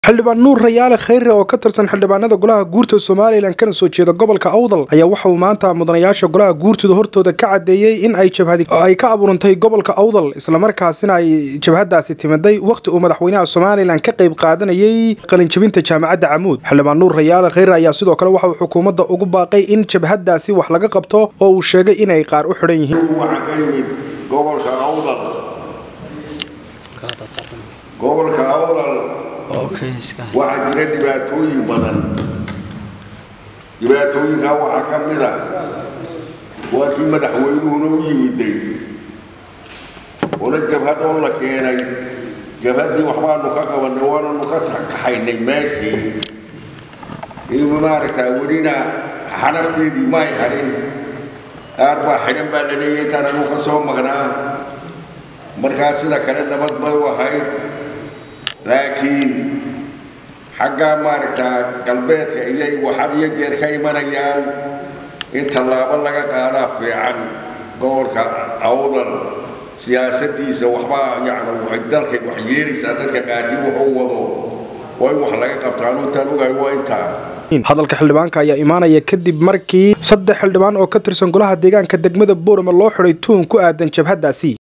xildhibaan nuur rayaale khayre oo ka tirsan xildhibaanada golaha guurta somalilan kana soo jeeda gobolka awdal ayaa waxa uu maanta mudanayaasha golaha guurtida hortooda ka cadeeyey in ay jabhadi ay ka abuurantay gobolka awdal islamarkaasina ay jabhadaasi timiday wakhti uu madaxweynaha somalilan ka qayb qaadanayay qalinjabinta jaamacadda camuud xildhibaan nuur rayaale khayre ayaa sidoo kale waxa uu xukuumadda ugu baaqay in jabhadaasi wax laga qabto oo uu sheegay inay qaar u xidhan yihiin waxaa ka yimid gobolka awdal gobolka awdal waxaa jira dhibaatooyin badan dhibaatooyinkaa waxaa ka mid a waa kii madaxweynuhuna u yimiday una jabhad oo la keenay jabhaddii waxbaanu ka qabanay waananu ka kaxaynay meeshii maaragtaa welina xanafteedii may hadhin qaar baa xidhan baa la leeyahay intaan anu ka soo maqnaa markaa sida kale nabad bay u ahayd laakiin xaggaa maaragtaa galbeedka iyay waxad iyo jeer ka imanayaan in tallaabo laga qaadaa fiican gobolka awdal siyaasadiisa waxbaa yacni waxay dalkay wax yeelaysaa dadka qaarkii wuxuu wado waa in wax laga qabtaan intaan ogahay waa intaa hadalka xildhibaanka ayaa imaanaya kadib markii saddex xildhibaan oo ka tirsan golaha deegaanka degmada boorama loo xidhay tuun ku aadan jabhadaasi